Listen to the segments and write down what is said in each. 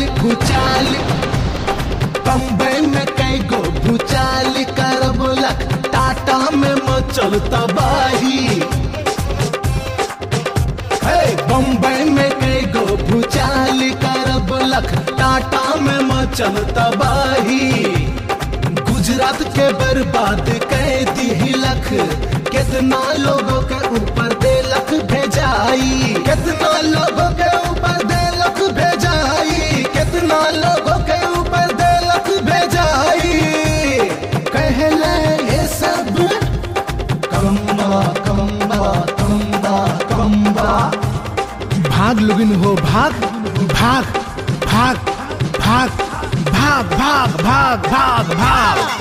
भूचाल बम्बई में कई गो भूचाल करबलक टाटा में मचल तबाही हे बम्बई में कई गो भूचाल करबलक टाटा में मचल तबाही गुजरात के बर्बाद कर दिलक कितना लोगों के ऊपर देलक भेजाई कितना लोगों के ऊपर देलक भेजाई कितना लोगों के ऊपर देलक भेजाई कहले ये सब कम्बा कम्बा कम्बा कम्बा भाग लुगिन हो भाग भाग भाग भाग भाग भाग भाग भाग भाग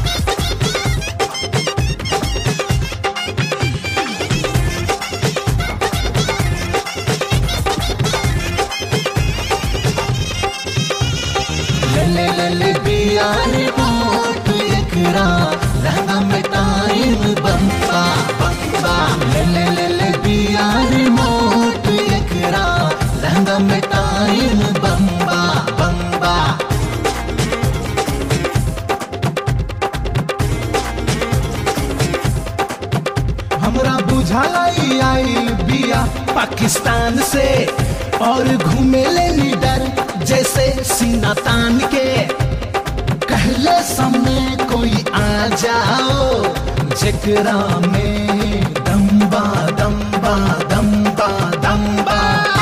ले ले ले ले बियार मोट एकरा लहंगा में टाइम बम्बा बम्बा ले ले ले ले बियार मोट एकरा लहंगा में टाइम बम्बा बम्बा हमरा बुझाई आई बिया पाकिस्तान से और घूमे ले लीडर जैसे सीना तान के कहले सामने कोई आ जाओ जकरा में दम्बा दम्बा दम्बा दम्बा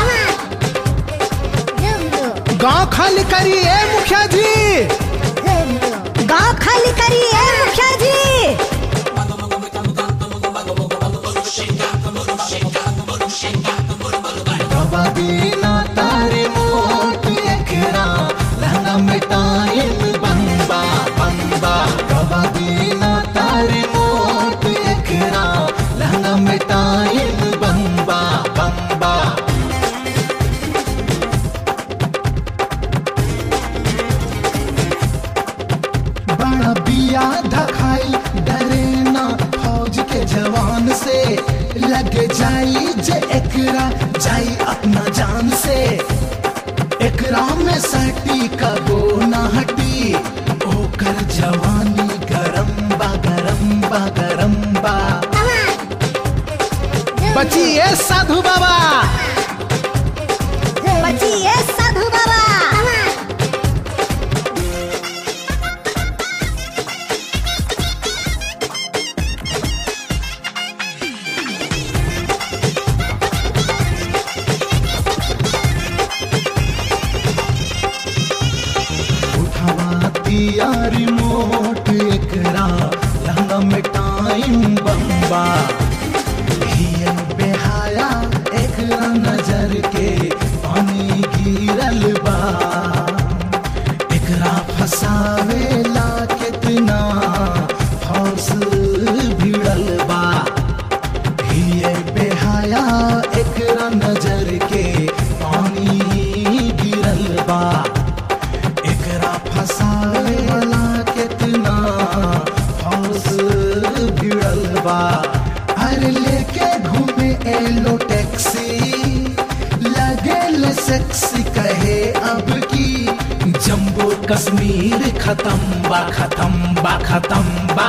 गांव खाली करिए मुखिया जी गांव खाली करिए मुखिया जी बाबा दीना तारे मोट एकरा लहंगा में टाइम बम्बा बम्बा बाबा दीना तारे मोट एकरा लहंगा में टाइम बम्बा बम्बा बड़ा बिया धखाई डरे ना फौज के जवान से लगे जाई जे एकरा जाई अपना जान से एकरा में सटी कबो ना हटी ओकर जवानी गरम बा गरम बा गरम बा बचिए साधु बाबा बचिए साधु बाबा उठावा दिया रिमोट एकरा लहंगा में टाइम बम्बा हियल बेहाया एकरा नजर के पानी गिरल बा एकरा फसावेला कितना हौस भिड़ल बा हियल बेहाया एकरा नजर के पानी गिरल बा एकरा फसावे वाला कितना हौस भिड़ल बा अरे लेके घूमे एलो टैक्सी लगे ले सेक्सी कहे अब की जम्बो कश्मीर खत्म बा खत्म बा खत्म बा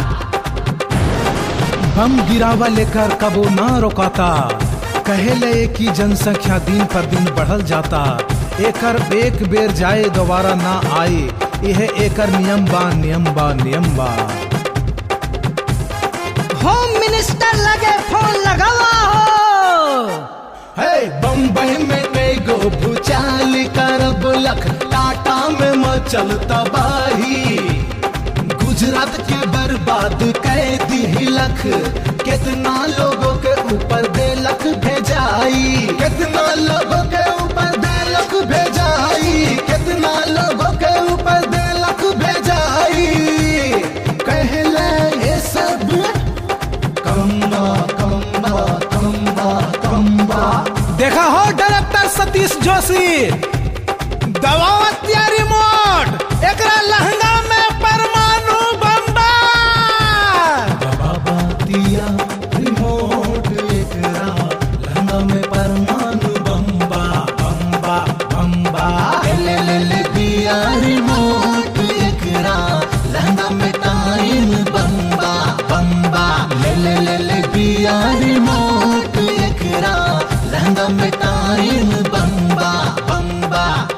बम गिरावा लेकर कबो ना रोकाता कहेले कि जनसंख्या दिन पर दिन बढ़ल जाता एकर एक बेर जाए दोबारा ना आए यह एकर नियम बा नियम बा नियम बा होम मिनिस्टर लगे फोन लगावा हो हे बम्बई में कई गो भूचाल करब लख टाटा में मचल तबाही गुजरात के बर्बाद कर दिलक कितना लोगों के ऊपर देलक भेजाई कितना लोगों के ऊपर देलक भेजाई कितना लोगों के ऊपर देलक भेजाई कहले ये सब कम्बा कम्बा कम्बा कम्बा देखा हो डायरेक्टर सतीश जोशी दबावतिया रिमोट एकरा लहंगा में परमाणु बम्बा दबावतिया रिमोट एकरा लहंगा में परमाणु बम्बा बम्बा बम्बा ले ले ले ले ले ले बिया रिमोट एकरा लहंगा में टाइम बम्बा बम्बा